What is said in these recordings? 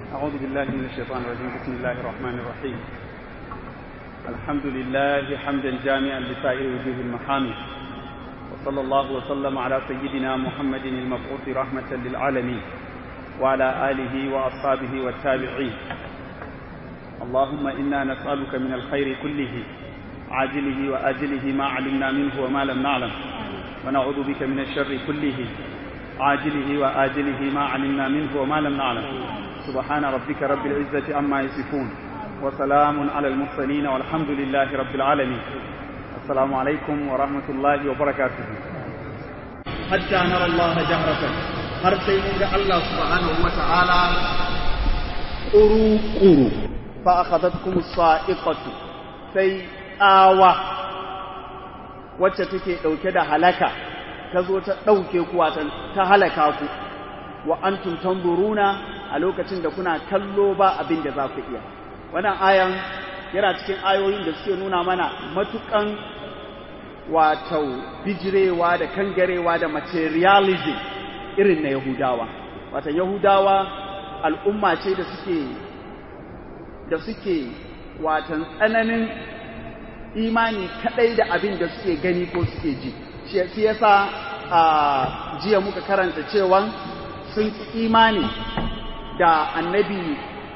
أعوذ بالله من الشيطان الرجيم بسم الله الرحمن الرحيم الحمد لله حمدا جامعا لسائر وجوه المحامد وصلى الله وسلم على سيدنا محمد المبعوث رحمة للعالمين وعلى آله وأصحابه والتابعين اللهم إنا نسألك من الخير كله عاجله وآجله ما علمنا منه وما لم نعلم ونعوذ بك من الشر كله عاجله وآجله ما علمنا منه وما لم نعلم سبحان ربك رب العزة عما يصفون وسلام على المرسلين والحمد لله رب العالمين السلام عليكم ورحمة الله وبركاته حتى نرى الله جهرة har sai mun ga Allah subhanahu wa ta'ala ƙuru-ƙuru fa akhadatkum sa'iqatu sai tsawa wacce take ɗauke da halaka ta zo ta ɗauke ku ta halaka ku wa antum tanzuruna a lokacin da kuna kallo ba abin da za ku iya wannan ayan yana cikin ayoyin da suke nuna mana matukan wato bijirewa da kangarewa da materialism irin na Yahudawa. Wata Yahudawa al'umma ce da suke da suke watan tsananin imani kadai da abin da suke gani ko suke ji. Shi yasa a jiya muka karanta cewa sun ki imani da annabi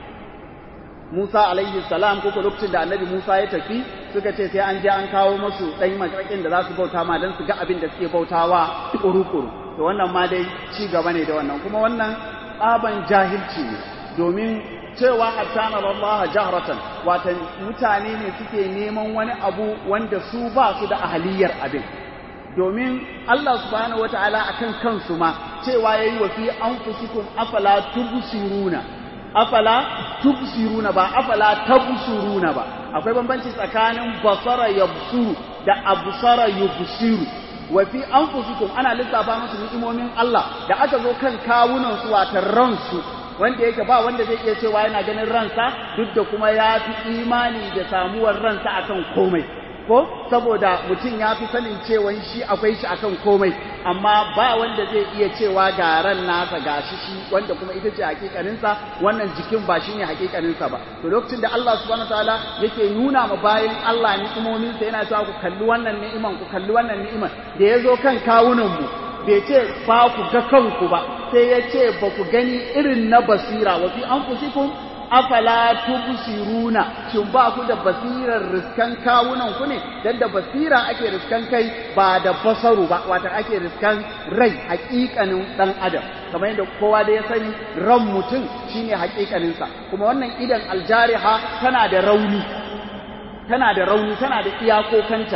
Musa alaihi salam ko lokacin da annabi Musa ya tafi suka ce sai an je an kawo musu ɗan makarƙin da za su bauta ma don su ga abin da suke bautawa kuru-kuru. to wannan ma dai ci gaba ne da wannan kuma wannan tsaban jahilci ne domin cewa hattana Allah jahratan watan mutane ne suke neman wani abu wanda su ba su da ahaliyar abin domin Allah subhanahu wataala akan kansu ma cewa yayi wa fi anfusikum afala tubsiruna afala tubsiruna ba afala tabsuruna ba akwai bambanci tsakanin basara yabsuru da absara yubsiru wa fi anfusikum ana lissafa musu ni'imomin Allah da aka zo kan kawunan su watan ransu wanda yake ba wanda zai iya cewa yana ganin ransa duk da kuma ya fi imani da samuwar ransa akan komai ko saboda mutum ya fi sanin cewa shi akwai shi akan komai amma ba wanda zai iya cewa ga ran nasa ga shi shi wanda kuma ita ce hakikaninsa wannan jikin ba shi ne hakikaninsa ba to lokacin da Allah subhanahu wataala yake nuna ma bayan Allah ni'imominsa yana cewa ku kalli wannan ni'iman ku kalli wannan ni'iman da ya zo kan kawunan mu bai ce ba ku ga kanku ba sai ya ce ba ku gani irin na basira wa fi anfusikum afala tubsiruna shin ba ku da basirar riskan kawunan ku ne dan da basira ake riskan kai ba da basaru ba wata ake riskan rai hakikanin dan adam kamar yadda kowa da ya sani ran mutum shine hakikanin sa kuma wannan idan aljariha tana da rauni tana da rauni tana da iyakokanta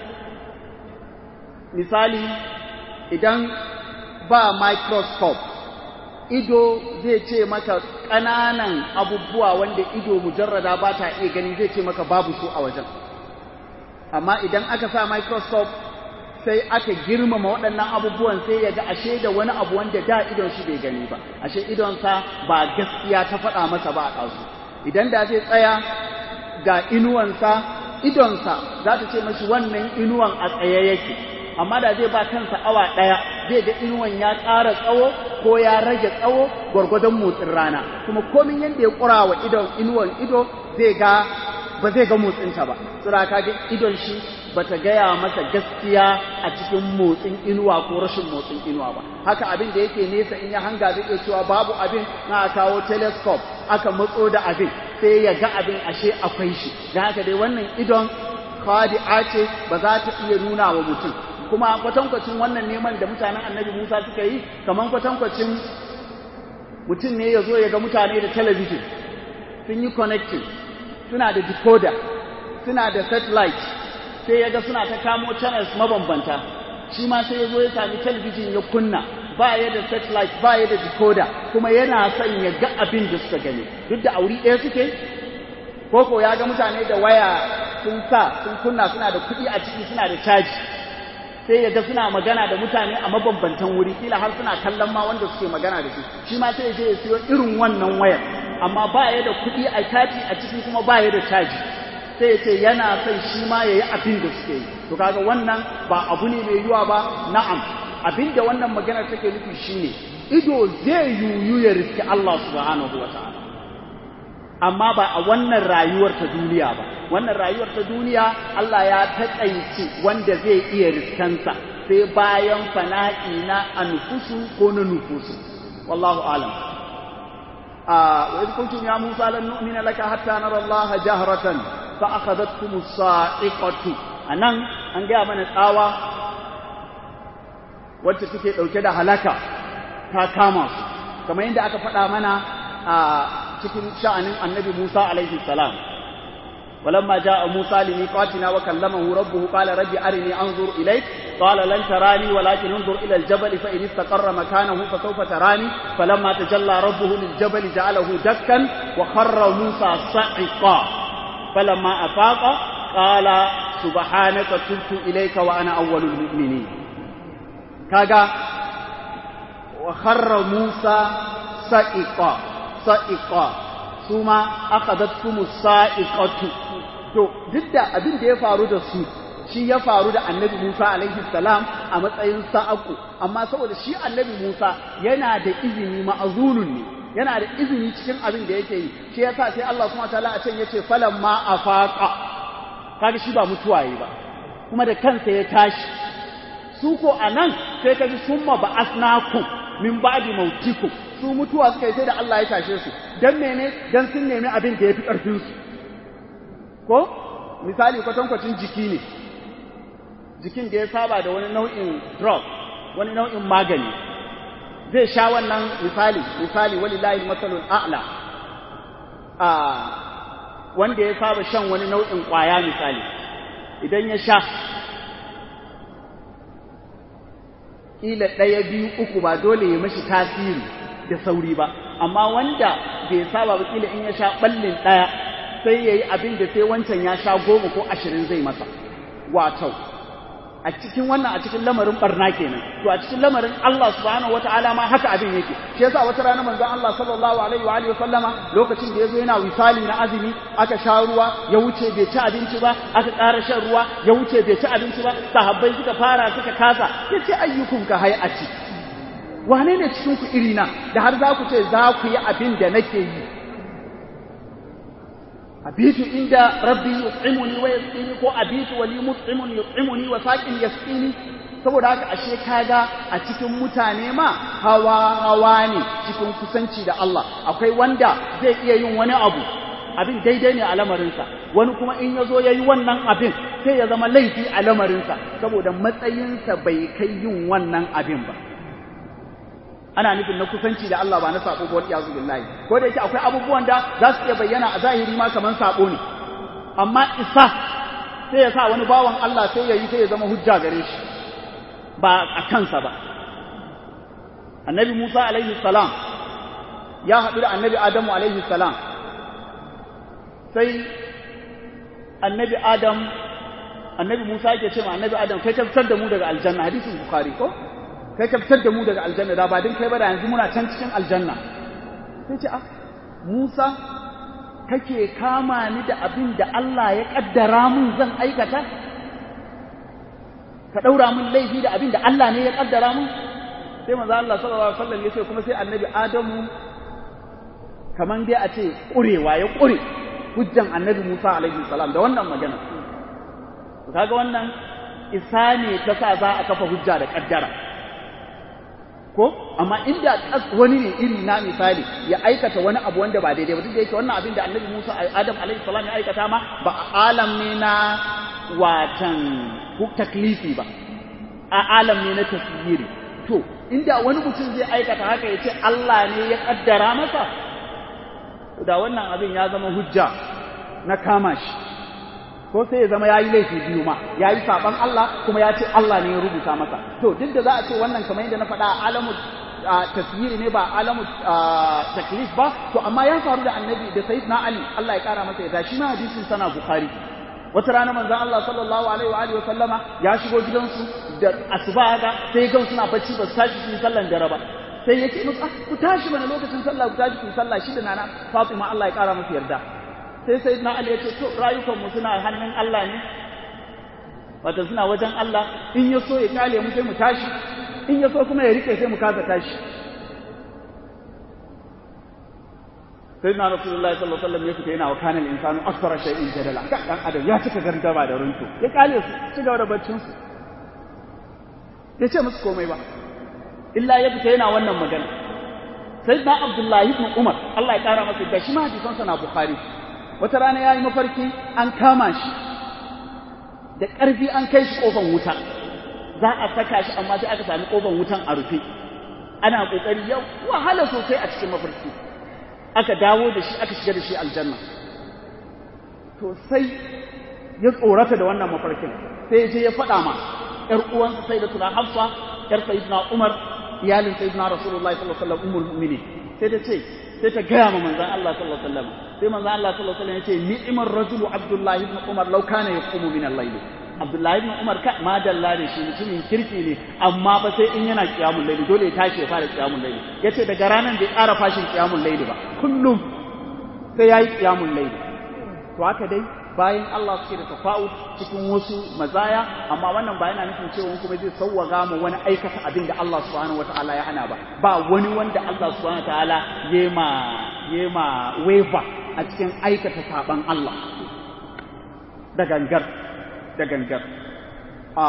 misali idan ba microscope ido zai ce maka ƙananan abubuwa wanda ido mujarrada ba ta iya gani zai ce maka babu su a wajen amma idan aka sa microscope sai aka girmama waɗannan abubuwan sai ya ga ashe da wani abu wanda da idon shi bai gani ba ashe idonsa ba gaskiya ta faɗa masa ba a ɗazu idan da zai tsaya ga inuwansa idonsa za ta ce mashi wannan inuwan a tsaye yake amma da zai ba kansa awa ɗaya zai ga inuwan ya ƙara tsawo ko ya rage tsawo gwargwadon motsin rana kuma komin yadda ya ƙura wa idon inuwan ido zai ga ba zai ga motsinta ba tsira ka ga idon shi ba ta gaya masa gaskiya a cikin motsin inuwa ko rashin motsin inuwa ba haka abin da yake nesa in ya hanga zai iya cewa babu abin na kawo telescope aka matso da abin sai ya ga abin ashe akwai shi da haka dai wannan idon khadi'a ce ba za ta iya nuna wa mutum kuma kwatankwacin wannan neman da mutanen annabi Musa suka yi kaman kwatankwacin mutum ne ya zo ya ga mutane da talabijin sun yi connecting suna da decoder suna da satellite sai ya ga suna ta kamo channels mabambanta shi ma sai ya zo ya sami talabijin ya kunna ba ya da satellite ba ya da decoder kuma yana son ya ga abin da suka gani duk da auri ɗaya suke koko ya ga mutane da waya sun sa sun kunna suna da kuɗi a ciki suna da caji sai ya ga suna magana da mutane a mabambantan wuri kila har suna kallon ma wanda suke magana da shi shi ma sai ya je ya siyo irin wannan wayar amma ba ya da kuɗi a caji a ciki kuma ba ya da caji sai ya ce yana son shi ma ya yi abin da suke yi to kaga wannan ba abu ne mai yiwa ba na'am abin da wannan maganar take nufi shine ido zai yuyu ya riski Allah subhanahu wa ta'ala amma ba a wannan rayuwar ta duniya ba wannan rayuwar ta duniya Allah ya taƙaice wanda zai iya riskansa sai bayan fana'i na anfusu ko na nufusu wallahu alam wa idh kuntum ya musa lan nu'mina laka hatta nara Allah jahratan fa akhadhatkum as-sa'iqatu anan an ga mana tsawa wacce take dauke da halaka ta kama su kamar yadda aka faɗa mana a cikin sha'anin annabi Musa alaihi salam ولما جاء موسى لميقاتنا وكلمه ربه قال ربي أرني أنظر إليك قال لن تراني ولكن انظر إلى الجبل فإن استقر مكانه فسوف تراني فلما تجلى ربه للجبل جعله دكا وخر موسى صعقا فلما أفاق قال سبحانك تبت إليك وأنا أول المؤمنين كذا وخر موسى صعقا صعقا ثم أخذتكم الصائقة to duk da abin da ya faru da su shi ya faru da annabi Musa alaihi salam a matsayin sa'aku amma saboda shi annabi Musa yana da izini ma'azunun ne yana da izini cikin abin da yake yi shi yasa sai Allah subhanahu wataala a can yace falan ma afaqa kaga shi ba mutuwa yi ba kuma da kansa ya tashi su ko anan sai kaji summa ba'asnakum min ba'di mautikum su mutuwa suka yi sai da Allah ya tashe su dan mene dan sun nemi abin da yafi karfin su ko misali kwatankwacin jiki ne jikin da ya saba da wani nau'in drug wani nau'in magani zai sha wannan misali misali walillahi matsalul a'la a wanda ya saba shan wani nau'in kwaya misali idan ya sha ila ɗaya biyu uku ba dole ya mashi tasiri da sauri ba amma wanda bai saba ba kila in ya sha ɓallin ɗaya sai ya yi abin da sai wancan ya sha goma ko ashirin zai masa wato a cikin wannan a cikin lamarin barna kenan to a cikin lamarin Allah subhanahu wataala ma haka abin yake shi yasa wata rana manzon Allah sallallahu alaihi wa alihi sallama lokacin da yazo yana wisali na azumi aka sha ruwa ya wuce bai ci abinci ba aka ƙara shan ruwa ya wuce bai ci abinci ba sahabbai suka fara suka kasa yace ayyukum ka hayati wane ne cikin ku irina da har za ku ce za ku yi abin da nake yi abitu inda rabbi yut'imuni wa yasqini ko abitu wa li mut'imun yut'imuni wa saqin yasqini saboda haka ashe kaga a cikin mutane ma hawa hawa ne cikin kusanci da Allah akwai wanda zai iya yin wani abu abin daidai ne a lamarinsa wani kuma in ya zo ya yi wannan abin sai ya zama laifi a lamarinsa saboda matsayinsa bai kai yin wannan abin ba ana nufin na kusanci da Allah ba na sako ba wani yazu billahi ko da yake akwai abubuwan da za su iya bayyana a zahiri ma kaman sako ne amma isa sai ya sa wani bawan Allah sai ya yi sai ya zama hujja gare shi ba a kansa ba annabi Musa alaihi salam ya haɗu da annabi Adamu alaihi salam sai annabi Adam annabi Musa yake ce ma annabi Adam kai ka fitar da mu daga aljanna hadisin Bukhari ko kai ka fitar da mu daga aljanna da ba din kai ba da yanzu muna can cikin aljanna sai ce ah Musa kake kama ni da abin da Allah ya kaddara mun zan aikata ka daura mun laifi da abin da Allah ne ya kaddara mun sai manzo Allah sallallahu alaihi wasallam yace kuma sai annabi Adamu kaman dai a ce kurewa ya kure hujjan annabi Musa alaihi salam da wannan magana kaga wannan isa ne ta sa za a kafa hujja da kaddara ko amma inda wani ne iri na misali ya aikata wani abu wanda ba daidai ba duk da yake wannan abin da annabi Musa Adam alaihi salam ya aikata ma ba alam ne na watan taklifi ba a alam ne na tasiri to inda wani mutum zai aikata haka ya ce Allah ne ya kaddara masa da wannan abin ya zama hujja na kama shi ko sai ya zama ya yi laifi biyu ma ya yi saɓan Allah kuma ya ce Allah ne ya rubuta masa to duk da za a ce wannan kamar yadda na faɗa alamu tasiri ne ba alamu taklif ba to amma ya faru da annabi da sayyidina Ali Allah ya kara masa ya shi ma hadisin sana Bukhari wata rana manzon Allah sallallahu alaihi wa alihi wa sallama ya shigo gidansu da asuba ga sai gan suna bacci ba su tashi su sallan dare ba sai yake musu ku tashi mana lokacin sallah ku tashi ku sallah shi da nana Fatima Allah ya kara masa yarda sai sai na Ali ya ce to rayukanmu suna hannun Allah ne wato suna wajen Allah in ya so ya kale mu sai mu tashi in ya so kuma ya rike sai mu kasa tashi sai na rasulullahi sallallahu alaihi wasallam ya fita yana wa kanal insanu akthara shay'in jadala dan adam ya cika gardama da runtu ya kale su ci gaba da baccin su ya ce musu komai ba illa ya fita yana wannan magana sai na abdullahi ibn umar Allah ya kara masa da shi ma hadisan sa na bukhari wata rana yayi mafarki an kama shi da ƙarfi an kai shi kofar wuta za a saka shi amma sai aka sami kofar wutan a rufe ana kokari yau wahala sosai a cikin mafarki aka dawo da shi aka shiga da shi aljanna to sai ya tsorata da wannan mafarkin sai je ya faɗa ma ƴar uwansa sai da tuna hafsa ƴar sayyidina umar iyalin sayyidina rasulullahi sallallahu alaihi wasallam ummul mu'minin sai ta ce sai ta gaya ma manzon Allah sallallahu alaihi wasallam sai manzon Allah sallallahu alaihi wasallam ya ce ni'mar rajulu abdullahi ibn umar law kana yaqumu min al-layl abdullahi ibn umar ka ma dalla ne shi mutumin kirki ne amma ba sai in yana qiyamul layl dole ya tashi ya fara qiyamul layl yace daga ranan bai ƙara fashin qiyamul layl ba kullum sai yayi qiyamul layl to haka dai bayan Allah suke da tafa'ut cikin wasu mazaya amma wannan ba yana nufin cewa kuma zai sauwaga mu wani aikata abin da Allah subhanahu wataala ya hana ba ba wani wanda Allah subhanahu wataala yema yema waiver a cikin aikata saban Allah da gangar da gangar a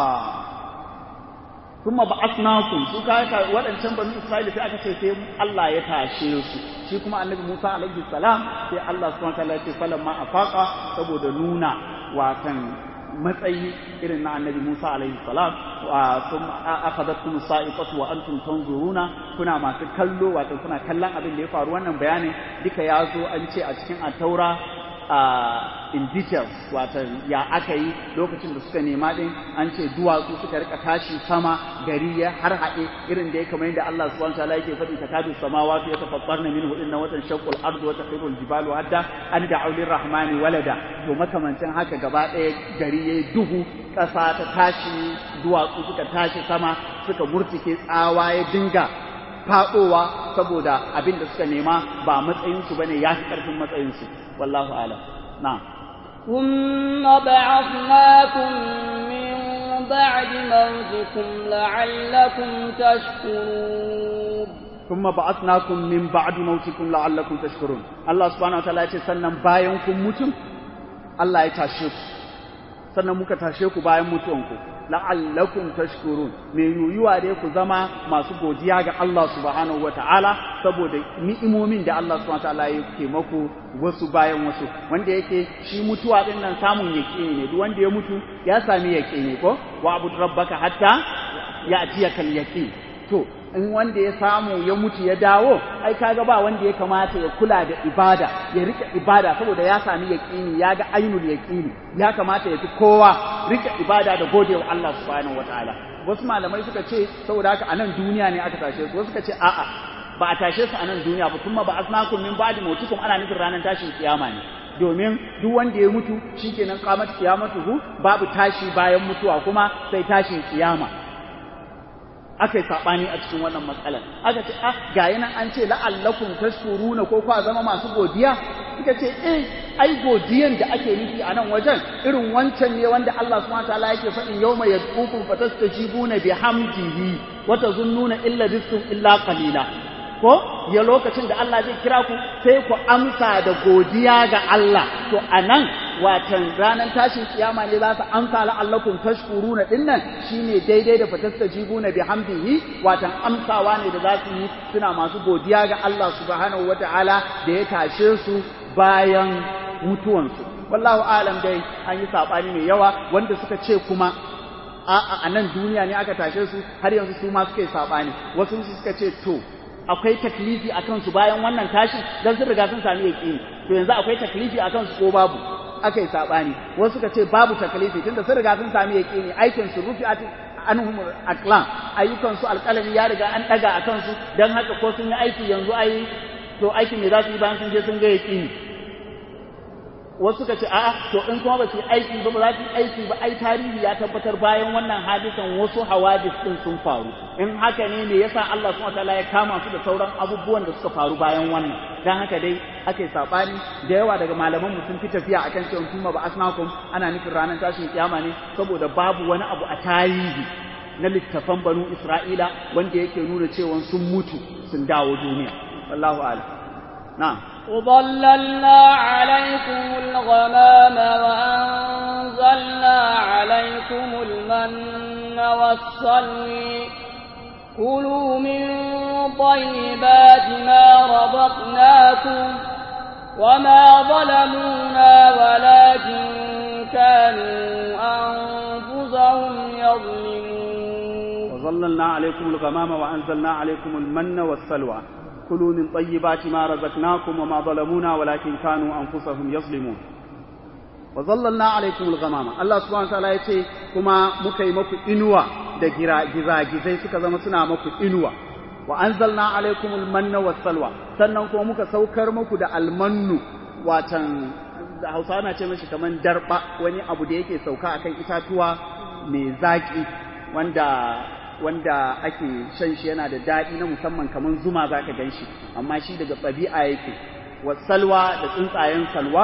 kuma ba asnakum su ka waɗancan banu Isra'ila sai aka ce sai Allah ya tashe su shi kuma annabi Musa alaihi salam sai Allah subhanahu wataala ya ce falamma afaqa saboda nuna watan matsayi irin na annabi Musa alaihi salam wa sun akhadatkum sa'iqatu wa antum tanzuruna kuna masu kallo wato kuna kallon abin da ya faru wannan bayanin duka ya zo an ce a cikin at-taura Uh, in details wato ya aka yi lokacin da suka nema din an ce duwatsu suka rika tashi sama gari ya har haɗe irin da ya kamar yadda Allah subhanahu wataala yake faɗi takadu samawati yatafattarna minhu inna watan shaqqul ardu wa taqiru jibalu hadda an da'u lirrahmani walada to makamancin haka gaba ɗaya gari yayi duhu ƙasa ta tashi duwatsu suka tashi sama suka murtike tsawa ya dinga faɗowa saboda abin da suka nema ba matsayinsu bane ya fi ƙarfin matsayinsu والله أعلم نعم ثم بعثناكم من بعد موتكم لعلكم تشكرون ثم بعثناكم من بعد موتكم لعلكم تشكرون الله سبحانه وتعالى yace sannan bayan kun mutum Allah ya tashe ku sannan muka tashe ku bayan mutuwanku la'allakum tashkurun me yuyuwa dai ku zama masu godiya ga Allah subhanahu wata'ala saboda ni'imomin da Allah subhanahu wata'ala yake maku wasu bayan wasu wanda yake shi mutuwa din nan samun yaqini ne duk wanda ya mutu ya sami yaqini ko wa abud rabbaka hatta ya'tiyakal yaqin to in wanda ya samu ya mutu ya dawo ai kaga ba wanda ya kamata ya kula da ibada ya rika ibada saboda ya sami yaqini ya ga ainul yaqini ya kamata ya fi kowa rika ibada da godewa Allah subhanahu wataala wasu malamai suka ce saboda haka a nan duniya ne aka tashe su wasu suka ce a'a ba a tashe su a nan duniya ba kuma ba asnakum min ba'di mautikum ana nufin ranar tashin kiyama ne domin duk wanda ya mutu shikenan qamat qiyamatuhu babu tashi bayan mutuwa kuma sai tashin kiyama aka yi saɓani a cikin wannan matsalar aka ce ah ga yana an ce la'allakum tashkuruna ko kwa zama masu godiya suka ce eh ai godiyan da ake nufi a nan wajen irin wancan ne wanda Allah subhanahu wataala yake faɗin yawma yad'ukum fatastajibuna bihamdihi wa tazunnuna illa bisum illa qalila ko ya lokacin da Allah zai kira ku sai ku amsa da godiya ga Allah to anan watan ranar tashin kiyama ne za su amsa la'allakum tashkuruna dinnan shine daidai da fatastajibuna bihamdihi watan amsawa ne da za su yi suna masu godiya ga Allah subhanahu wataala da ya tashe su bayan mutuwansu wallahu alam dai an yi sabani mai yawa wanda suka ce kuma a'a a nan duniya ne aka tashe su har yanzu su ma suka yi sabani wasu suka ce to akwai taklifi a kansu bayan wannan tashin don sun riga sun sami yaƙini to yanzu akwai taklifi a kansu ko babu aka yi saɓani wasu suka ce babu taklifi tunda sun riga sun sami yaƙini aikin su rufi a anhum aklam ayyukan su alƙalami ya riga an ɗaga a kansu don haka ko sun yi aiki yanzu ai to aikin me za su yi bayan sun je sun ga yaƙini wasu suka ce a'a to in kuma ba su yi aiki ba ba za su yi aiki ba ai tarihi ya tabbatar bayan wannan hadisan wasu hawadis din sun faru in haka ne me yasa Allah subhanahu wataala ya kama su da sauran abubuwan da suka faru bayan wannan dan haka dai aka yi sabani da yawa daga malaman mu sun fi tafiya akan cewa kuma ba asnakum ana nufin ranar tashin kiyama ne saboda babu wani abu a tarihi na littafan banu Isra'ila wanda yake nuna cewa sun mutu sun dawo duniya wallahu a'lam na'am وظللنا عليكم الغمام وأنزلنا عليكم المن والسلوي كلوا من طيبات ما رزقناكم وما ظلمونا ولكن كانوا أنفسهم يظلمون وظللنا عليكم الغمام وأنزلنا عليكم المن والسلوى كلوا من طيبات ما رزقناكم وما ظلمونا ولكن كانوا أنفسهم يظلمون وظللنا عليكم الغمام الله سبحانه وتعالى yace kuma muka yi maku inuwa da gizagizai suka zama suna maku inuwa wa anzalna alaikum almanna wassalwa sannan kuma muka saukar muku da almannu watan da Hausa na ce mashi kaman darba wani abu da yake sauka akan itatuwa mai zaki wanda wanda ake shan shi yana da daɗi na musamman kamar zuma za ka gan shi amma shi daga ɗabi'a yake wa salwa da tsuntsayen salwa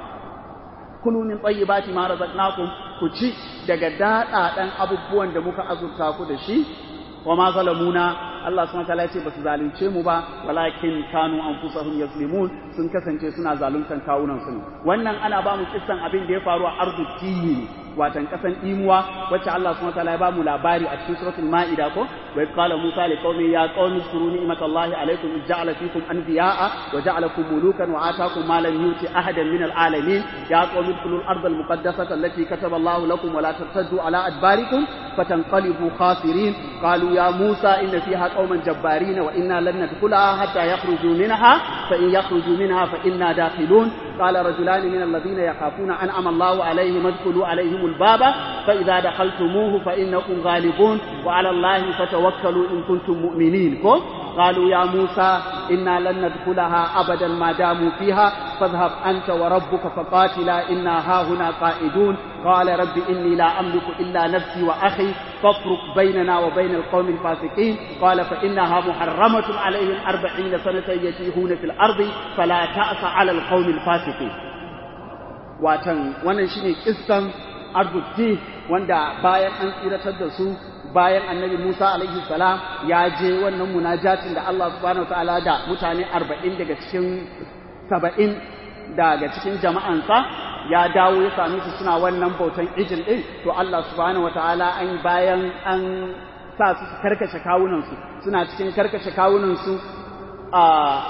kulu min tayyibati ma razaqnakum ku ci daga daɗaɗan abubuwan da muka azurta ku da shi wa ma zalamuna Allah subhanahu wataala ya ce basu zalunce mu ba walakin kanu anfusahum yazlimun sun kasance suna zaluntan kawunan su wannan ana ba mu kissan abin da ya faru a ardu tiyi watan kasan imuwa wacce Allah subhanahu wataala ya ba mu labari a cikin suratul maida ko wa qala musa li qaumi ya qaumi zkuru ni'matallahi alaykum id ja'ala fikum anbiya'a wa ja'alakum mulukan wa ataakum ma lam yuti ahadan min alalamin ya qaumi kulul ardal muqaddasata allati kataba Allahu lakum wa la tartaddu ala adbarikum fatanqalibu khasirin qalu ya musa inna fiha قوما جبارين وإنا لن ندخلها حتى يخرجوا منها فإن يخرجوا منها فإنا داخلون قال رجلان من الذين يخافون أنعم الله عليهم ادخلوا عليهم الباب فإذا دخلتموه فإنكم غالبون وعلى الله فتوكلوا إن كنتم مؤمنين قالوا يا موسى إنا لن ندخلها أبدا ما داموا فيها فاذهب أنت وربك فقاتلا إنا هاهنا قائدون قال رب إني لا أملك إلا نفسي وأخي فافرق بيننا وبين القوم الفاسقين قال فإنها محرمة عليهم أربعين سنة يتيهون في الأرض فلا تأس على القوم الفاسقين watan wannan shine kissan arzuki wanda bayan an tsiratar da su bayan annabi Musa alaihi salam ya je wannan munajatin da Allah subhanahu wataala da mutane 40 daga cikin 70 daga cikin jama'ansa ya dawo ya same su suna wannan bautan ijil din to Allah subhanahu wataala an bayan an sa su karkace kawunan su suna cikin karkace kawunan su a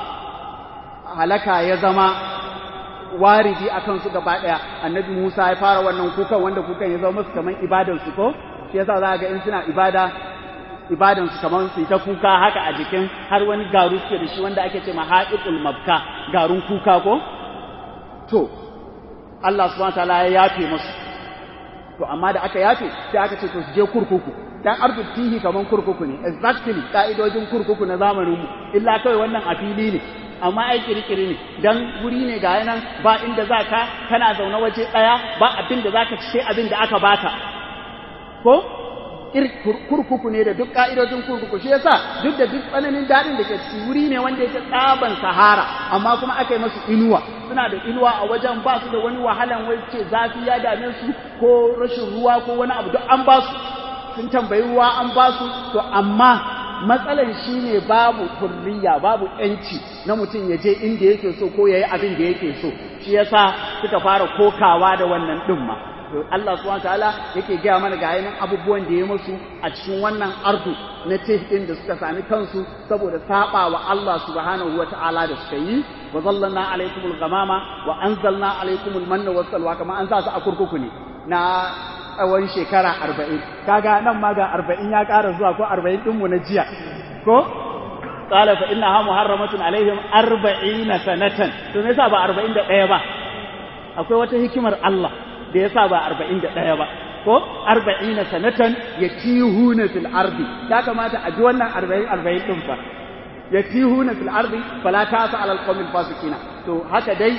halaka ya zama waridi a kansu gaba ɗaya annabi Musa ya fara wannan kukan wanda kukan ya zama musu kaman ibadan su ko shi yasa za ga in suna ibada ibadan su kaman su ta kuka haka a jikin har wani garu suke da shi wanda ake ce mahaiqul mabka garun kuka ko to Allah subhanahu wataala ya yafe musu to amma da aka yafe sai aka ce to su je kurkuku dan arzutihi kaman kurkuku ne exactly ka'idojin kurkuku na zamanin mu illa kai wannan a fili ne amma ai kirkiri ne dan guri ne ga nan ba inda za ka kana zaune waje ɗaya ba abin da za ka ci sai abin da aka baka ko kurkuku ne da duk ka'idojin kurkuku shi yasa duk da duk tsananin daɗin da ke ciki wuri ne wanda yake tsaban sahara amma kuma aka yi masu inuwa suna da inuwa a wajen ba su da wani wahalan wai ce zafi ya dame su ko rashin ruwa ko wani abu duk an ba su sun tambayi ruwa an ba su to amma matsalan shi ne babu turriya babu ‘yanci na mutum ya je inda yake so ko ya yi abin da yake so shi yasa suka fara kokawa da wannan ɗin ma to Allah subhanahu ta'ala yake gaya mana ga yanin abubuwan da ya musu a cikin wannan ardu na ɗin da suka sami kansu saboda saba wa Allah subhanahu wa ta'ala da suka yi wa zallanna alaikumul ghamama wa anzalna alaikumul manna was salwa kamar an sa su a kurkuku ne na tsawon shekara arba'in kaga nan ma ga arba'in ya ƙara zuwa ko arba'in ɗinmu na jiya ko qala fa inna ha muharramatun alaihim arba'ina sanatan to me yasa ba arba'in da ɗaya ba akwai wata hikimar Allah da yasa ba arba'in da ɗaya ba ko arba'ina sanatan yatihuna fil ardi ya kamata a ji wannan arba'in arba'in ɗin fa yatihuna fil ardi fala ta'sa ala alqawmil fasiqina to haka dai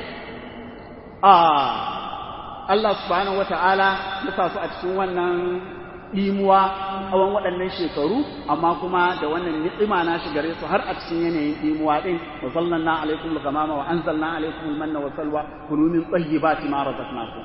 a Allah subhanahu wata'ala ya sa su a cikin wannan ɗimuwa tsawon waɗannan shekaru amma kuma da wannan ni'ima na shi gare su har a cikin yanayin ɗimuwa ɗin wa sallanna alaikum al-ghamama wa anzalna alaikum al-manna wa salwa kunu min tayyibati ma razaqnakum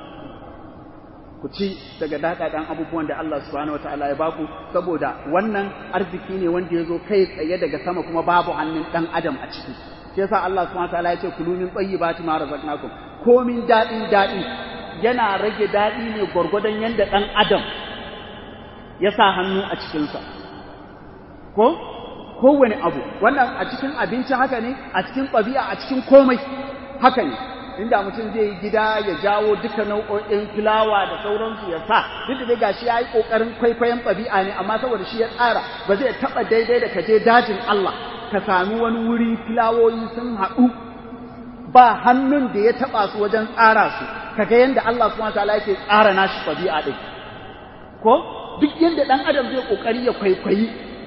ku ci daga daɗaɗan abubuwan da Allah subhanahu wata'ala ya baku saboda wannan arziki ne wanda ya zo kai tsaye daga sama kuma babu hannun ɗan adam a ciki shi yasa Allah subhanahu wataala ya ce kulu min tayyibati ma razaqnakum komin daɗin daɗi yana rage daɗi ne gwargwadon yadda ɗan adam ya sa hannu a cikinsa ko kowane abu wannan a cikin abinci haka ne a cikin ɗabi'a a cikin komai haka ne inda mutum zai yi gida ya jawo duka nau'o'in fulawa da sauransu ya sa duk da dai gashi ya yi ƙoƙarin kwaikwayon ɗabi'a ne amma saboda shi ya tsara ba zai taɓa daidai da kaje dajin Allah ka sami wani wuri filawoyi sun haɗu ba hannun da ya taɓa su wajen tsara su kaga yadda Allah subhanahu wataala yake tsara nashi ɗabi'a ɗin ko duk yadda ɗan adam zai ƙoƙari ya kwaikwayi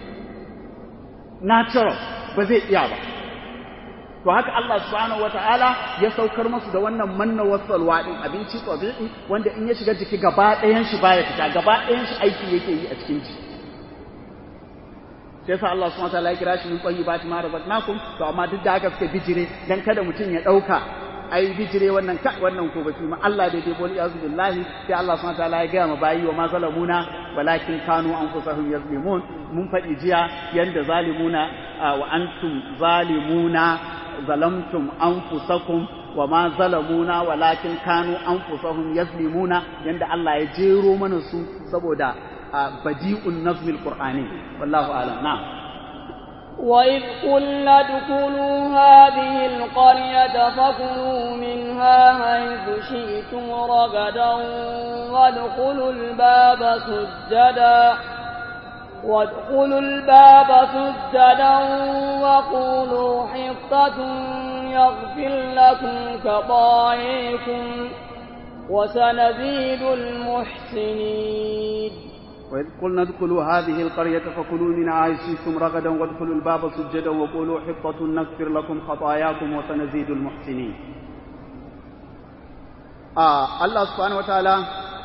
natural ba zai iya ba to haka Allah subhanahu wataala ya saukar musu da wannan manna wasalwa din abinci tabi'i wanda in ya shiga jiki gaba ɗayan shi baya fita gaba ɗayan shi aiki yake yi a cikin jiki sai sa Allah subhanahu wataala ya kira shi min tayyibati ma razaqnakum to amma duk da haka suka bijire dan kada mutum ya dauka ai bijire wannan ka wannan ko baki ma Allah dai dai boli azu billahi sai Allah subhanahu wataala ya ga ma bayi wa ma zalamuna walakin kanu anfusahum yazlimun mun faɗi jiya yanda zalimuna wa antum zalimuna zalamtum anfusakum wa ma zalamuna walakin kanu anfusahum yazlimuna yanda Allah ya jero mana su saboda badi'un nazmil qur'ani wallahu a'lam na'am وإذ قلنا ادخلوا هذه القرية فكلوا منها حيث شئتم رغدا وادخلوا الباب سجدا وادخلوا الباب سجدا وقولوا حطة يغفر لكم خطاياكم وسنزيد المحسنين وإذ قلنا ادخلوا هذه القرية فكلوا منها حيث شئتم رغدا وادخلوا الباب سجدا وقولوا حطة نغفر لكم خطاياكم وسنزيد المحسنين آه الله سبحانه وتعالى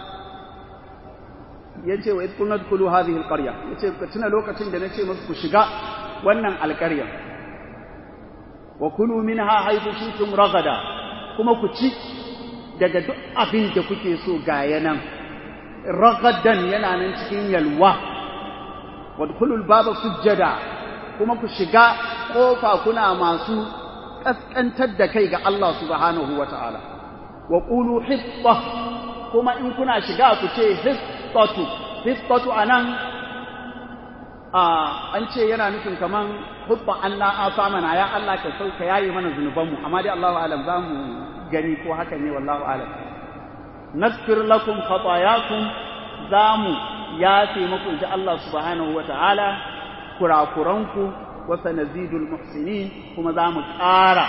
yace wa idkul nadkhulu hadhihi alqarya yace ka tuna lokacin da nace musu ku shiga wannan alqarya wa kulu minha haythu shi'tum ragada kuma ku ci daga duk abin da kuke so ga yanan ragadan yana nan cikin yalwa wadkhulul baba sujjada kuma ku shiga kofa kuna masu kaskantar da kai ga Allah subhanahu wataala wa qulu hitta kuma in kuna shiga ku ce hittatu hittatu anan a an ce yana nufin kaman hubba anna asamana ya Allah ka sauka yayi mana zunubanmu amma dai Allahu alam zamu gani ko haka ne wallahu alam naghfir lakum khatayakum zamu yafe muku inji Allah subhanahu wataala kurakuranku wa sanazidul muhsinin kuma zamu ƙara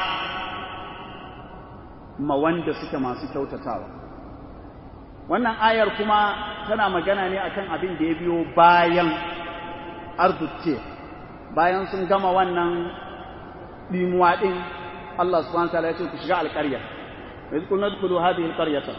ma wanda suke masu kyautatawa wannan ayar kuma tana magana ne akan abin da ya biyo bayan arzuce bayan sun gama wannan dimuwa din Allah subhanahu wataala ya ce ku shiga alƙarya wa qulna dkhulu hadhihi alqaryata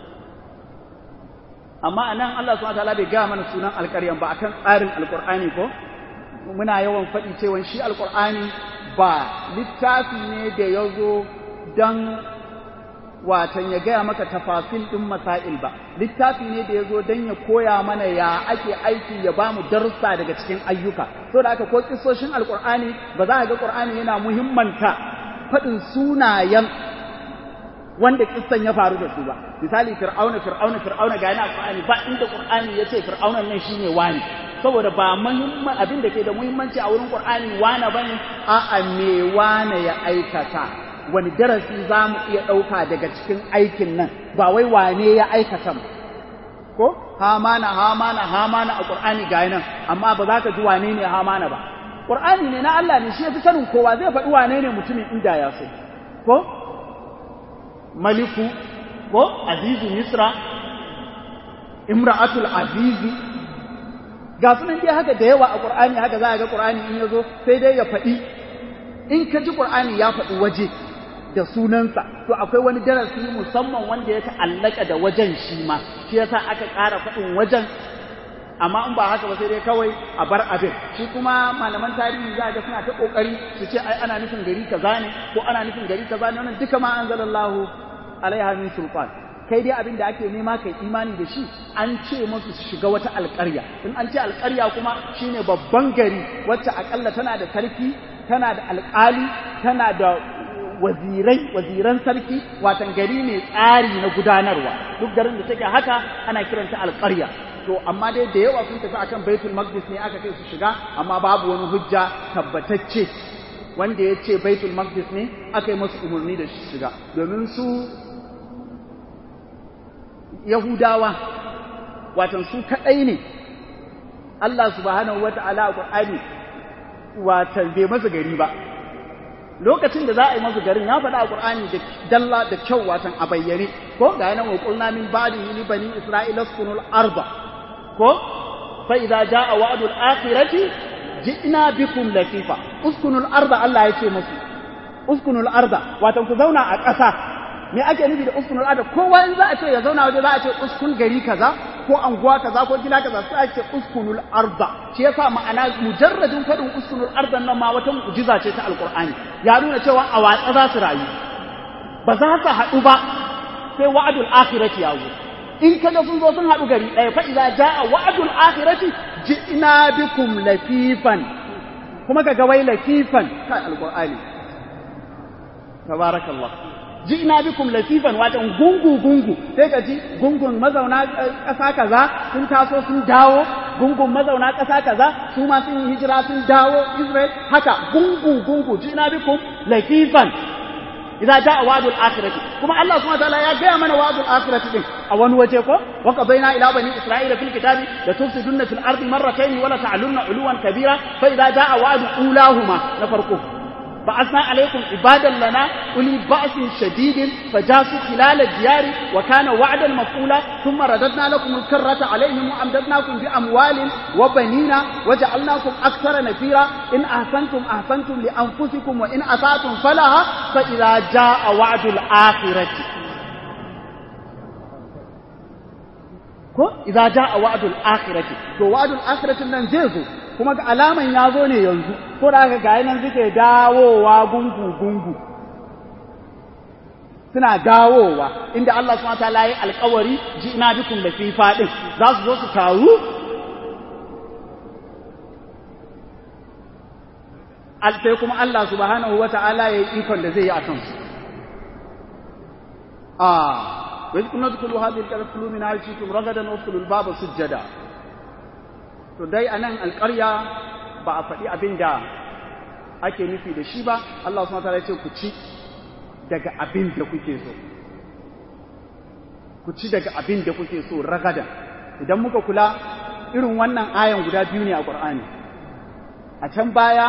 amma anan Allah subhanahu wataala bai ga mana sunan alƙaryan ba akan tsarin alƙur'ani ko muna yawan faɗi cewa shi alƙur'ani ba littafi ne da ya zo don watan ya gaya maka tafasil ɗin masail ba littafi ne da ya zo don ya koya mana ya ake aiki ya ba mu darussa daga cikin ayyuka so da aka ko kisoshin alƙur'ani ba za a ga ƙur'ani yana muhimmanta faɗin sunayen wanda kissan ya faru da su ba misali fir'auna fir'auna fir'auna ga yana qur'ani ba inda qur'ani yace fir'auna nan shine wani saboda ba muhimman abin da ke da muhimmanci a wurin qur'ani wani bane a a me wani ya aikata wani darasi za mu iya ɗauka daga cikin aikin nan ba wai wane ya aikata ko hamana hamana hamana a qur'ani ga nan amma ba za ka ji wane ne hamana ba qur'ani ne na Allah ne shi ya fi sanin kowa zai faɗi wane ne mutumin inda ya so ko maliku ko azizu misra imra'atul azizi ga sunan dai haka da yawa a qur'ani haka za a ga qur'ani in yazo sai dai ya faɗi in ka ji qur'ani ya faɗi waje da sunansa to akwai wani darasi musamman wanda ya ta'allaka da wajen shi ma shi yasa aka ƙara faɗin wajen amma in ba haka ba sai dai kawai a bar abin shi kuma malaman tarihi za ga suna ta kokari su ce ai ana nufin gari kaza ne ko ana nufin gari kaza ne wannan duka ma anzalallahu alaiha min sultan kai dai abin da ake nema kai imani da shi an ce musu su shiga wata alƙarya in an ce alƙarya kuma shine babban gari wacce akalla tana da sarki tana da alƙali tana da wazirai waziran sarki watan gari ne tsari na gudanarwa duk garin da take haka ana kiranta alƙarya to amma dai da yawa sun tafi akan baitul maqdis ne aka kai su shiga amma babu wani hujja tabbatacce wanda ya ce baitul maqdis ne aka yi masu umarni da shiga domin su yahudawa watan su kaɗai ne Allah subhanahu wata'ala a Qur'ani watan bai masa gari ba lokacin da za a yi masa garin ya faɗa a Qur'ani da dalla da kyau watan a bayyane ko ga yana wa qulna min ba'di li bani isra'ila uskunul arda ko fa idza jaa wa'dul akhirati ji'na bikum latifa uskunul arda Allah ya ce musu uskunul arda watan ku zauna a ƙasa me ake nufi da uskunul arda kowa in za a ce ya zauna waje za a ce uskun gari kaza ko anguwa kaza ko gida kaza sai ake uskunul arda shi yasa ma'ana mujarradin fadin uskunul arda nan ma wata mu'jiza ce ta alqur'ani ya nuna cewa a watsa za su rayu ba za su haɗu ba sai wa'adul akhirati ya zo in kaga sun zo sun haɗu gari ɗaya fa idza jaa wa'adul akhirati ji'na bikum lafifan kuma kaga wai lafifan kai alqur'ani tabarakallah ji'na bikum latifan watan gungu gungu sai ka ji gungun mazauna ƙasa kaza sun taso sun dawo gungun mazauna ƙasa kaza su ma sun yi hijira sun dawo Israel haka gungu gungu ji'na bikum latifan idza jaa wa'dul akhirati kuma Allah subhanahu wa ta'ala ya gaya mana wa'dul akhirati din a wani waje ko wa qadaina ila bani isra'ila fil kitabi la tufsiduna fil ardi marratayn wa la ta'lunna 'uluwan kabira fa idza jaa wa'du ulahuma na farko بعثنا عليكم عبادا لنا أولي بأس شديد فجاسوا خلال الديار وكان وعدا مفعولا ثم رددنا لكم الكرة عليهم وأمددناكم بأموال وبنين وجعلناكم أكثر نفيرا إن أحسنتم أحسنتم لأنفسكم وإن أسأتم فلها فإذا جاء وعد الآخرة ko idza jaa wa'dul akhirati to wa'dul akhirati nan zai zo kuma ga alaman ya zo ne yanzu ko da aka gaya nan suke dawowa gungu-gungu suna dawowa inda Allah subhanahu wataala ya alƙawari ji ina bikum da fifa din za su zo su taru sai kuma Allah subhanahu wataala ya yi ikon da zai yi a kansu ah wa kunna tukulu hadhihi al-kulu min aishikum ragadan wa al-baba sujjada to dai a nan alƙarya ba a faɗi abin da ake nufi da shi ba Allah su ya ce ku ci daga abin da kuke so ku ci daga abin da kuke so ragadan idan muka kula irin wannan ayan guda biyu ne a ƙur'ani a can baya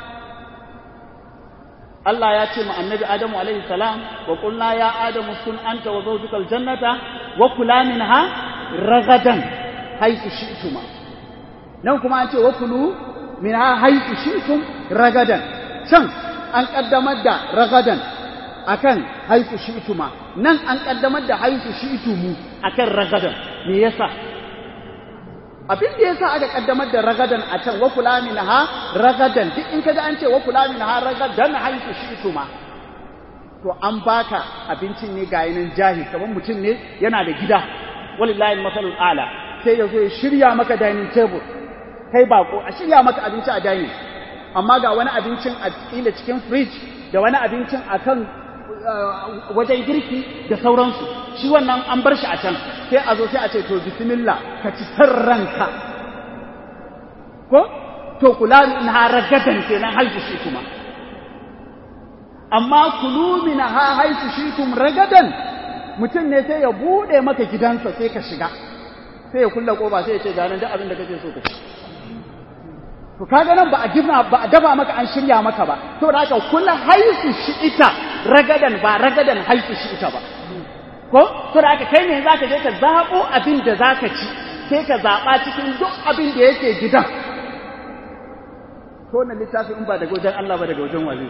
Allah ya ce ma annabi Adamu alaihi salam wa qulna ya Adamu kun anta wa zawjukal jannata wa kula minha ragadan haythu shi'tuma nan kuma an ce wa kulu min ha haitu shi'tum ragadan can an kaddamar da ragadan akan haitu shi'tuma nan an kaddamar da haitu shi'tumu akan ragadan me yasa abin da yasa aka kaddamar da ragadan a can wa kula min ha ragadan duk in kaga an ce wa kula min ha ragadan haitu shi'tuma to an baka abincin ne ga yanin jahi kamar mutum ne yana da gida walillahi masalul ala sai ya zo ya shirya maka dining table kai bako a shirya maka abinci a dining amma ga wani abincin a kila cikin fridge da wani abincin a kan wajen girki da sauransu shi wannan an bar shi a can sai a zo sai a ce to bismillah ka ci ranka ko to kula min ha ragadan kenan haifu shi kuma amma kulu min ha haifu shi kum ragadan mutum ne sai ya bude maka gidansa sai ka shiga sai ya kulla koba sai ya ce ganin duk abin da kake so ka ci to kaga nan ba a gina ba a dafa maka an shirya maka ba to da haka kula haisu shi ita ragadan ba ragadan haisu shi ita ba ko to da haka kai ne zaka je ka zabo abin da zaka ci sai ka zaba cikin duk abin da yake gidan to wannan littafi in ba daga wajen Allah ba daga wajen wali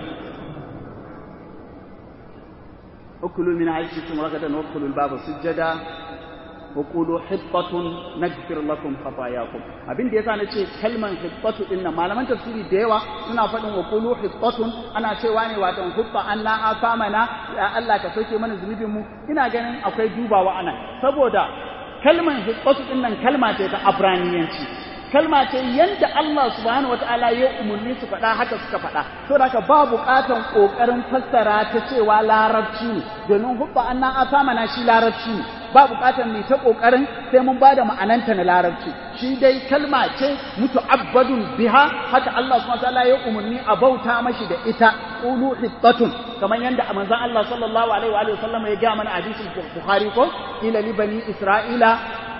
ukulu min aishikum ragadan wa ukulu al-baba sujjada wa qulu hittatun naghfir lakum khatayakum abin da yasa na ce kalman hittatu din nan malaman tafsiri da yawa suna faɗin wa qulu hittatun ana cewa ne wato hutta anna afamana ya Allah ka soke mana zunubin mu ina ganin akwai dubawa anan saboda kalman hittatu din nan kalma ce ta abraniyanci kalma ce yanda Allah subhanahu wataala ya umarni su faɗa haka suka faɗa to haka ba buƙatan ƙoƙarin fassara ta cewa larabci ne domin hubba anna asamana shi larabci ne ba buƙatan ne ta ƙoƙarin sai mun ba da ma'ananta na larabci shi dai kalma ce mutu'abbadun biha haka Allah subhanahu wataala ya umarni a bauta mashi da ita qulu hittatun kamar yanda manzon Allah sallallahu alaihi wa alihi wasallam ya ga mana hadisin Bukhari ko ila li bani Isra'ila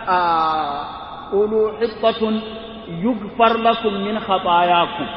قولوا حطة يغفر لكم من خطاياكم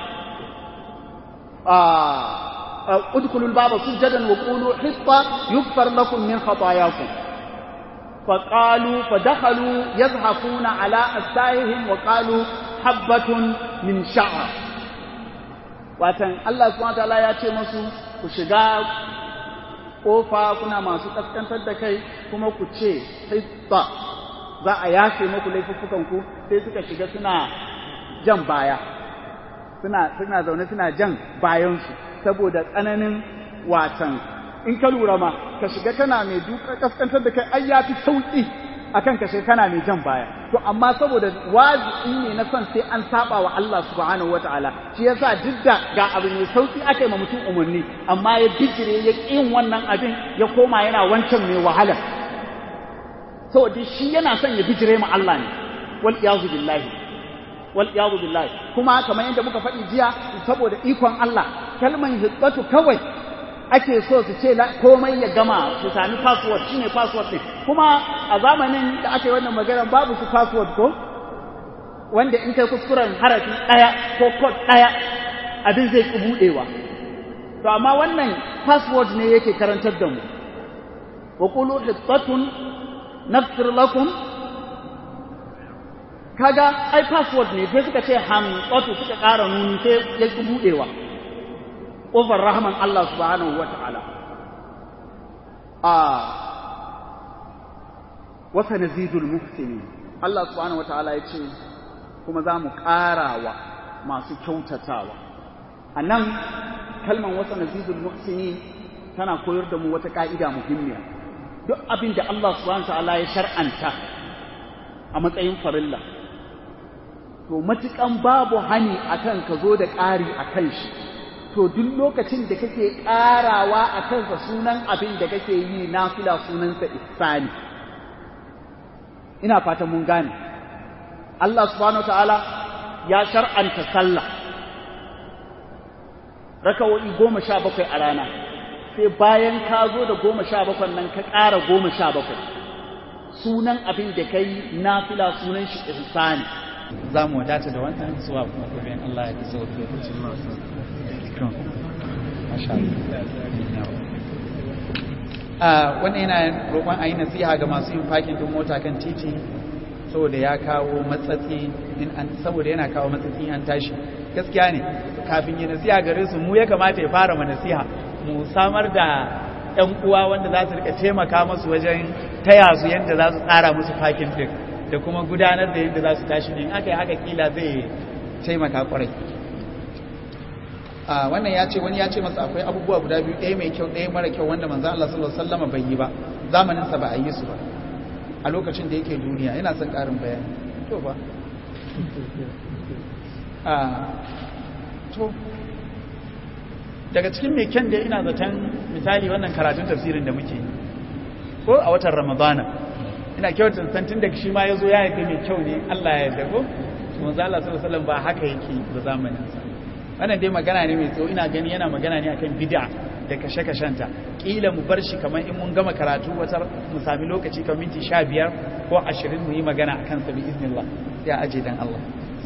آه ادخلوا الباب سجدا وقولوا حطة يغفر لكم من خطاياكم فقالوا فدخلوا يزحفون على أستائهم وقالوا حبة من شعر watan Allah subhanahu wataala ya ce musu ku shiga kofa kuna masu kaskantar da kai kuma ku ce hitta za a yafe muku laifuffukanku sai suka shiga suna jan baya suna suna zaune suna jan bayansu saboda tsananin watan in ka lura ma ka shiga kana mai duka kaskantar da kai ai ya fi sauki akan ka shiga kana mai jan baya to amma saboda wajibi ne na son sai an saba wa Allah subhanahu wataala shi yasa duk da ga abu mai sauki aka yi ma mutum umarni amma ya bijire ya ƙin wannan abin ya koma yana wancan mai wahala saboda shi yana son ya bijire ma Allah ne wal iyazu billahi wal iyazu billahi kuma kamar yadda muka faɗi jiya saboda ikon Allah kalman hibbatu kawai ake so su ce komai ya gama su sami password shine password din kuma a zamanin da aka yi wannan magana babu su password ko wanda in kai kuskuren harafi ɗaya ko code ɗaya abin zai ki buɗewa to amma wannan password ne yake karantar da mu wa qulu hittatun nafsir lakum kaga ai password ne sai suka ce hamsatu suka ƙara nuni sai ya ki buɗewa ƙofar rahman Allah subhanahu wa ta'ala a wasa nazidul muhsini Allah subhanahu wa ta'ala ya ce kuma za mu ƙarawa masu kyautatawa a nan kalman wasa nazidul muhsini tana koyar da mu wata ƙa'ida muhimmiya duk abin da Allah subhanahu ta'ala ya shar'anta a matsayin farilla to matukan babu hani akan ka zo da ƙari akan shi to duk lokacin da kake ƙarawa a kansa sunan abin da kake yi nafila sunansa ihsani ina fatan mun gane Allah subhanahu ta'ala ya shar'anta sallah rakawoyi goma sha bakwai a rana sai bayan ka zo da goma sha bakwai nan ka ƙara goma sha bakwai sunan abin da ka yi nafila sunan shi ihsani za mu wadata da wannan zuwa kuma gobe Allah ya kaso lokacin masu Masha Allah. Wannan yana roƙon a yi nasiha ga masu yin fakin din mota kan titi saboda ya kawo matsatsi in an saboda yana kawo matsatsi an tashi gaskiya ne kafin yi nasiha gare su mu ya kamata ya fara ma nasiha mu samar da ƴan uwa wanda za su rika taimaka musu wajen taya su yadda za su tsara musu fakin din da kuma gudanar da yadda za su tashi din aka yi haka kila zai taimaka kwarai wannan ya ce wani ya ce masa akwai abubuwa guda biyu ɗaya mai kyau ɗaya mara kyau wanda manzo Allah sallallahu alaihi wasallam bai yi ba zamanin sa ba a yi su ba a lokacin da yake duniya ina son ƙarin bayani to ba to daga cikin mai kyan da ina zaton misali wannan karatun tafsirin da muke ko a watan ramadana ina kyautar san tun daga shi ma ya zo ya yi mai kyau ne Allah ya yarda ko manzo Allah sallallahu alaihi wasallam ba haka yake ba zamanin sa wannan dai magana ne mai tsawo ina gani yana magana ne akan bid'a da kashe-kashenta kila mu bar shi kamar in mun gama karatu wata mu sami lokaci kamar minti 15 ko 20 mu yi magana akan sa bi iznillah ya aje dan Allah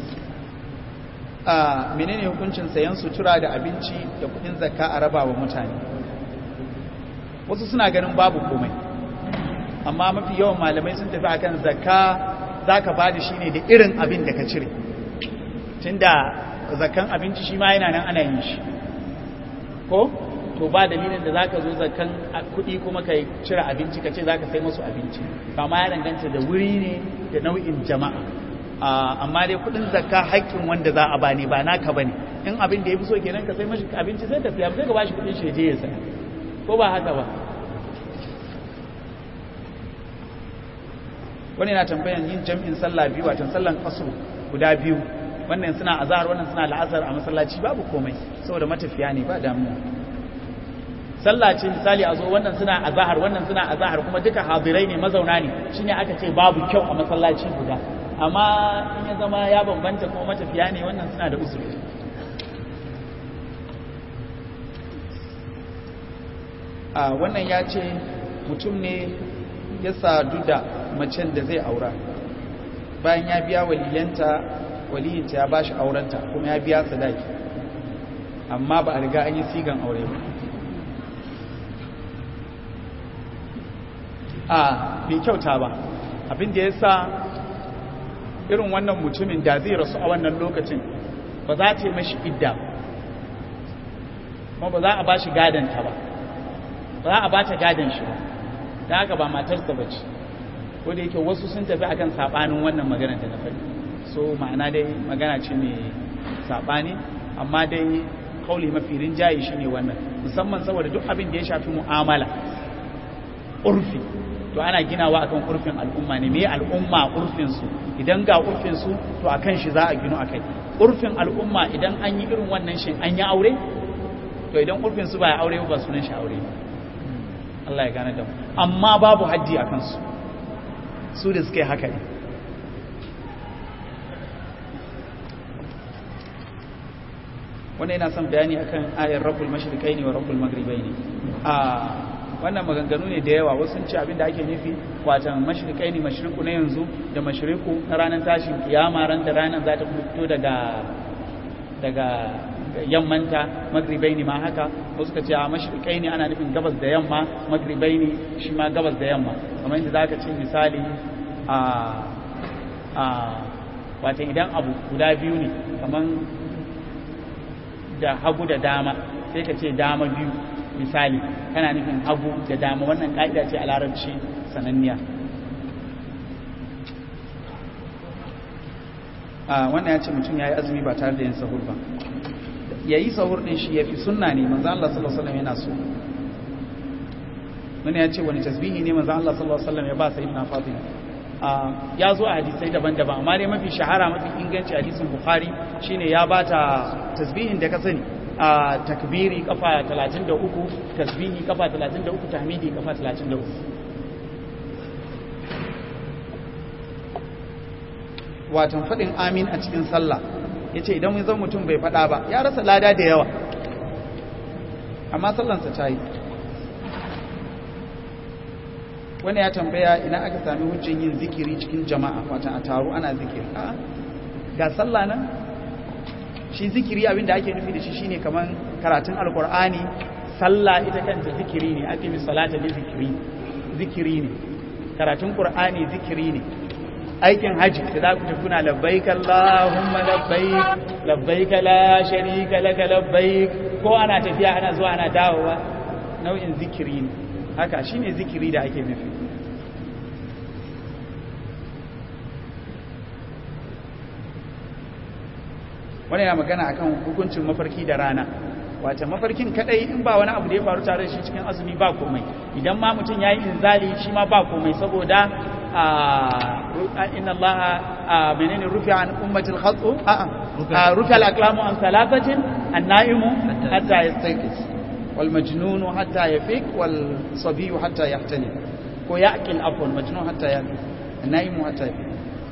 a menene hukuncin sayan sutura da abinci da kudin zakka a raba wa mutane wasu suna ganin babu komai amma mafi yawan malamai sun tafi akan zakka zaka bada shi ne da irin abin da ka cire tunda zakan abinci shi ma yana nan ana yin shi ko to ba dalilin da zaka zo zakan kuɗi kuma ka cire abinci ka ce zaka sai musu abinci kama ya danganta da wuri ne da nau'in jama'a amma dai kuɗin zakka haƙƙin wanda za a bani ba naka bane in abin da ya fi so kenan ka sai mashi abinci sai ka siya sai ka bashi kuɗin shi je ya saya ko ba haka ba wani na tambayan yin jam'in sallah biyu watan sallan kasu guda biyu wannan suna azhar wannan suna la'asar a masallaci babu komai saboda matafiya ne ba damuwa sallah ce misali a zo wannan suna azhar wannan suna azhar kuma duka hadirai ne mazauna ne shine aka ce babu kyau a masallaci guda amma in ya zama ya bambanta kuma matafiya ne wannan suna da usuli a wannan ya ce mutum ne ya sadu da macen da zai aura bayan ya biya waliyanta waliyinta ya bashi aurenta kuma ya biya sadaki amma ba a riga an yi sigan aure ba a bai kyauta ba abin da ya sa irin wannan mutumin da zai rasu a wannan lokacin ba za ta yi mashi idda kuma ba za a ba shi gadanta ba ba za a ba ta gadon shi ba da haka ba matarsa ba ce ko da yake wasu sun tafi akan sabanin wannan maganar da na faɗi so ma'ana dai magana ce mai sabani amma dai kauli mafi rinjaye shi ne wannan musamman saboda duk abin da ya shafi mu'amala urfi to ana ginawa akan urfin al'umma ne me al'umma urfin su idan ga urfin su to akan shi za a gino akai urfin al'umma idan an yi irin wannan shin an yi aure to idan urfin su ba ya aure ba sunan shi aure ba Allah ya gane da mu amma babu haddi a kansu su da suka yi haka ne wanda yana son bayani akan ayar rabbul mashriqai ne wa rabbul maghribai ne a wannan maganganu ne da yawa wasu ce abinda ake nufi watan mashriqai ne mashriku na yanzu da mashriku na ranar tashin kiyama ran da ranar za ta fito daga daga yammanta magribai ne ma haka wasu ka ce a mashrikai ne ana nufin gabas da yamma magribai ne shi ma gabas da yamma kamar yadda za ka ce misali a a wata idan abu guda biyu ne kamar da hagu da dama sai ka ce dama biyu misali kana nufin hagu da dama wannan ka'ida ce a larabci sananniya wannan ya ce mutum ya yi azumi ba tare da yin sahur ba ya yi sahur ɗin shi ya fi sunna ne manzan Allah sallallahu Alaihi yana so wani ya ce wani tasbihi ne manzan Allah sallallahu Alaihi ya ba sai na fatima ya zo a hadisai daban-daban amma dai mafi shahara mafi inganci hadisin bukhari shine ya ba ta tasbihin da ka sani a takbiri kafa 33 tasbihi kafa 33 tahmidi kafa 33 watan faɗin amin a cikin sallah ya ce idan zan mutum bai faɗa ba ya rasa lada da yawa amma sallansa ta yi wani ya tambaya ina aka sami hujjin yin zikiri cikin jama'a watan a taro ana zikiri a ga sallah nan shi zikiri abinda ake nufi da shi shine kamar karatun alkur'ani sallah ita kanta zikiri ne ake mi salata ne zikiri zikiri ne karatun qur'ani zikiri ne aikin haji da za ku tafi kuna labbaik Allahumma labbaik labbaik la sharika laka labbaik ko ana tafiya ana zuwa ana dawowa nau'in zikiri ne haka shine zikiri da ake nufi wani yana magana akan hukuncin mafarki da rana wata mafarkin kadai in ba wani abu da ya faru tare da shi cikin azumi ba komai idan ma mutum yayi inzali shi ma ba komai saboda inna Allah menene rufi an ummatil khatu a rufi al-aqlamu an thalathatin an-na'imu hatta yastayqis wal majnunu hatta yafiq wal sabiyu hatta yahtani ko ya'qil afwan majnun hatta yafiq an-na'imu hatta yafiq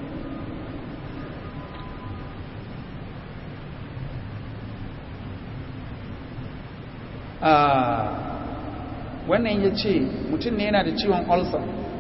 wannan ya ce mutum ne yana da ciwon ulcer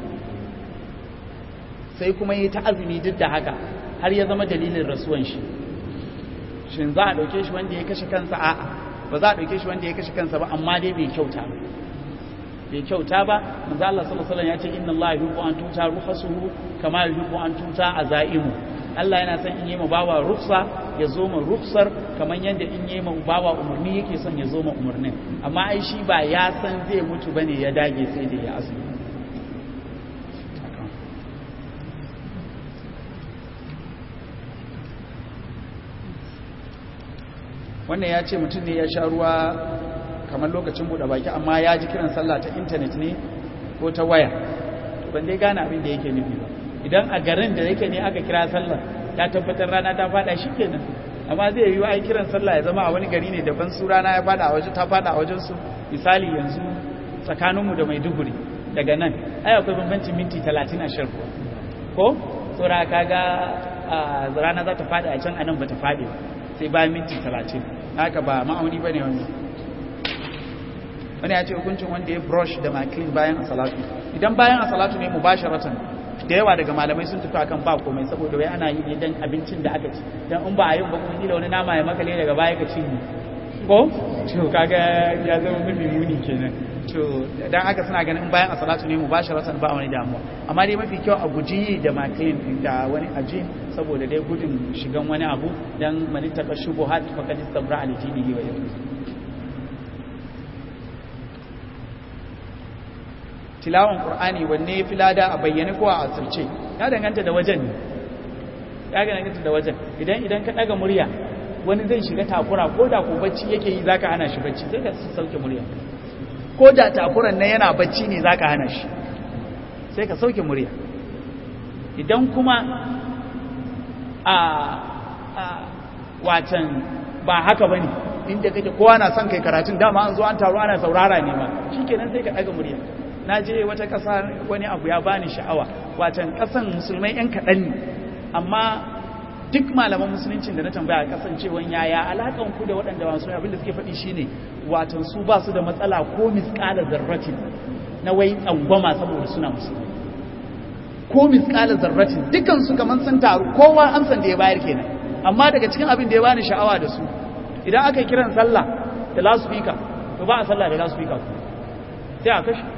sai kuma yi ta azumi duk da haka har ya zama dalilin rasuwan shi shin za a ɗauke shi wanda ya kashe kansa a'a ba za a ɗauke shi wanda ya kashe kansa ba amma dai bai kyauta bai kyauta ba manzo Allah sallallahu alaihi wasallam ya ce inna Allah yuhibbu an tuta ruhasuhu kama yuhibbu an tuta azaimu Allah yana son in yi ma bawa rufsa ya zo ma rufsar kamar yadda in yi ma bawa umarni yake son ya zo ma umarnin amma ai shi ba ya san zai mutu bane ya dage sai da ya azumi wannan ya ce mutum ne ya sha ruwa kamar lokacin buɗe baki amma ya ji kiran sallah ta intanet ne ko ta waya ban dai gane abin da yake nufi ba idan a garin da yake ne aka kira sallah ya tabbatar rana ta fada shikenan amma zai yi ai kiran sallah ya zama a wani gari ne daban su rana ya fada a waje ta fada a wajen su misali yanzu tsakaninmu da Maiduguri daga nan ai akwai bambancin minti 30 a shirku ko saboda kaga rana za ta fada a can anan ba ta fadi ba sai bayan minti 30 haka ba ma'auni bane wannan wani ya ce hukuncin wanda ya brush da makilin bayan a salatu idan bayan a salatu ne mubasharatan da yawa daga malamai sun tafi akan ba komai saboda wai ana yi ne dan abincin da aka ci dan in ba a yi ba kuma kila wani nama ya makale daga baya ka cinye ko to kaga ya zama mafi muni kenan to dan haka suna ganin bayan a salatu ne mubasharatan ba wani damuwa amma dai mafi kyau a guji da makilin da wani aji saboda dai gudun shigan wani abu dan manittaka shubuhat faqad istabra al dinihi wa yawmihi tilawan qur'ani wanne ya fi lada a bayyane ko a asirce ya danganta da wajen ne ya danganta da wajen idan idan ka daga murya wani zai shiga takura ko da ko bacci yake yi zaka hana shi bacci sai ka sauke murya ko da takuran nan yana bacci ne zaka hana shi sai ka sauke murya idan kuma a a watan ba haka bane inda kake kowa na son kai karatun dama an zo an taro ana saurara ne ma shikenan sai ka daga murya na je wata ƙasa wani abu ya bani sha'awa watan ƙasan musulmai 'yan kaɗan ne amma duk malaman musuluncin da na tambaya kasancewan yaya alaƙan ku da waɗanda ba musulmai abinda suke faɗi shine watan su ba su da matsala ko misƙala zarratin na wai tsangwama saboda suna musulmi ko misƙala zarratin dukkan su kamar sun taru kowa amsan da ya bayar kenan amma daga cikin abin da ya bani sha'awa da su idan aka yi kiran sallah da loudspeaker to ba a sallah da loudspeaker sai a kashe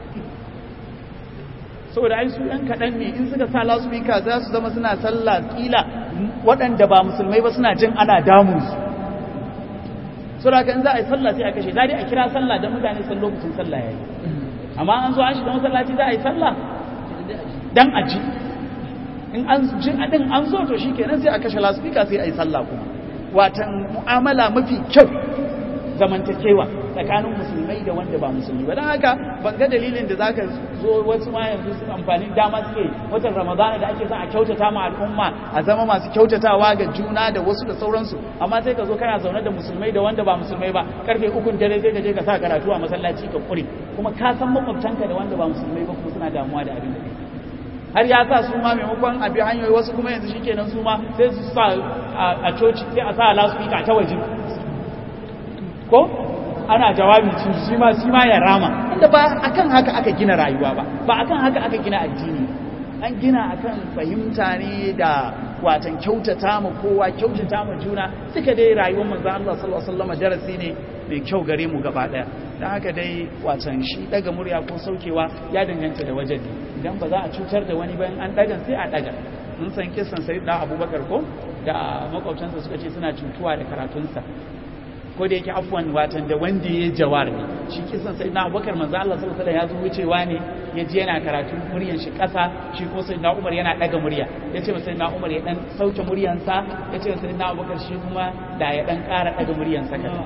saboda ai su ɗan kaɗan ne in suka sa lasubika za su zama suna sallah ƙila waɗanda ba musulmai ba suna jin ana damun su saboda kan za a yi sallah sai a kashe za a kira sallah don mutane san lokacin sallah ya yi amma an zo an shiga masallaci za a yi sallah dan a ji in an ji din an zo to shi kenan sai a kashe lasubika sai a yi sallah kuma watan mu'amala mafi kyau zamantakewa tsakanin musulmai da wanda ba musulmi ba don haka ban ga dalilin da za ka zo wasu ma yanzu su amfani dama suke watan ramadana da ake son a kyautata ma al'umma a zama masu kyautatawa ga juna da wasu da sauransu amma sai ka zo kana zaune da musulmai da wanda ba musulmai ba karfe ukun dare sai ka je ka sa karatu a masallaci ka kure kuma ka san makwabtanka da wanda ba musulmai ba kuma suna damuwa da abin da kai har ya sa su ma maimakon abi hanyoyi wasu kuma yanzu shikenan su ma sai su sa a coci sai a sa lasfika ta waje ko ana jawabi cin shi ma shi ma ya rama inda ba akan haka aka gina rayuwa ba ba akan haka aka gina addini an gina akan fahimta ne da watan kyautata ma kowa kyautata ma juna suka dai rayuwar manzo Allah sallallahu alaihi wasallam darasi ne mai kyau gare mu gaba daya dan haka dai watan shi daga murya ko saukewa ya danganta da wajen ne idan ba za a cutar da wani bayan an daga sai a daga mun san kisan sayyidina Abubakar ko da makwabtansa suka ce suna cutuwa da karatunsa ko da yake afwan watan da wanda ya jawar ne shi kisan sai na abubakar manzo Allah sallallahu alaihi wasallam ya zo wucewa ne ya ji yana karatu muryan shi kasa shi ko sai na Umar yana daga murya ya ce sai na Umar ya dan sauke muryansa ya ce sai na abubakar shi kuma da ya dan ƙara daga muryansa kaza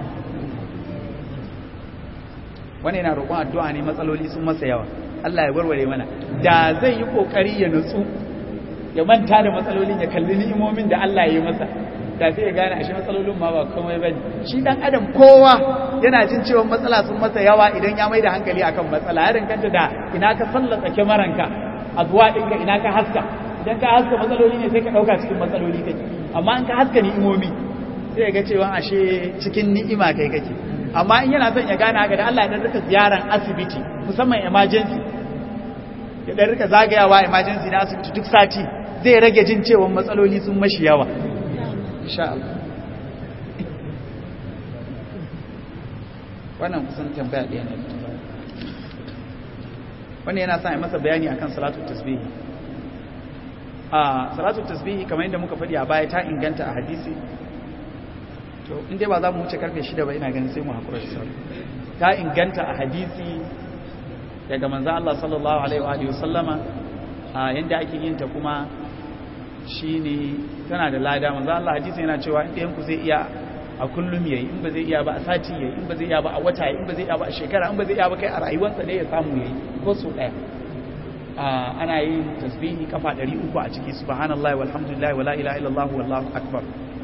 wani yana roƙon addu'a ne matsaloli sun masa yawa Allah ya warware mana da zai yi kokari ya nutsu ya manta da matsalolin ya kalli ni'imomin da Allah ya yi masa da sai ya gane ashe matsalolin ma ba komai ba ne shi dan adam kowa yana jin cewa matsala sun masa yawa idan ya mai da hankali akan matsala ya danganta da ina ka sallata kyamaranka a zuwa ɗinka ina ka haska idan ka haska matsaloli ne sai ka ɗauka cikin matsaloli kake amma in ka haska ni'imomi sai ya ga cewa ashe cikin ni'ima kai kake amma in yana son ya gane haka da Allah ya dan rika ziyaran asibiti musamman emergency ya dan rika zagayawa emergency na asibiti duk sati zai rage jin cewa matsaloli sun mashi yawa insha Allah wannan kusan tambaya ɗaya ne wannan yana sa masa bayani akan salatu tasbihi a salatu tasbihi kamar yadda muka faɗi a baya ta inganta a hadisi to inda ba za mu wuce karfe shida ba ina ganin sai mu haƙura shi ta inganta a hadisi daga manzan Allah sallallahu alaihi wa sallama a yadda ake yin ta kuma shine tana da lada manzo Allah hadisi yana cewa in ɗayan ku zai iya a kullum yayi in ba zai iya ba a sati yayi in ba zai iya ba a wata yayi in ba zai iya ba a shekara in ba zai iya ba kai a rayuwarsa ne ya samu yayi ko so daya ana yin tasbihi kafa 300 a ciki subhanallahi walhamdulillahi wala ilaha illallah wallahu akbar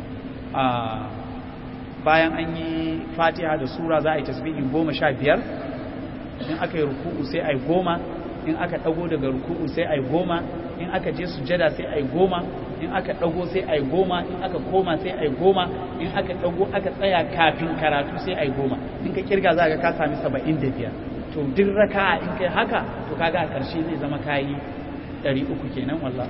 bayan an yi fatiha da sura za a yi tasbihi goma sha biyar in aka yi ruku'u sai a yi goma in aka ɗago daga ruku'u sai a yi goma in aka je sujada sai a yi goma in aka ɗago sai a yi goma in aka koma sai a yi goma in aka ɗago aka tsaya kafin karatu sai a yi goma in ka kirga za ka ka sami saba'in da biyar to duk raka in kai haka to kaga a ƙarshe zai zama kayi ɗari uku kenan wallah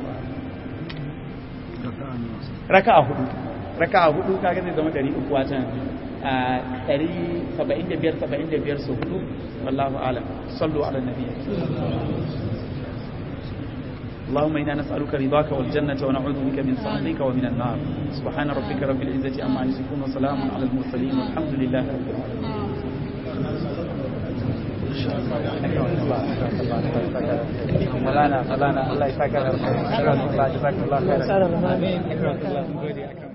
raka a hudu raka a hudu kaga zai zama ɗari uku watan ɗari saba'in da biyar saba'in da biyar su hudu wallahu alam sallu ala nabi اللهم إنا نسألك رضاك والجنة ونعوذ بك من سخطك ومن النار سبحان ربك رب العزة عما يصفون وسلام على المرسلين والحمد لله رب العالمين مولانا مولانا الله يسعدك الله جزاك الله خيرا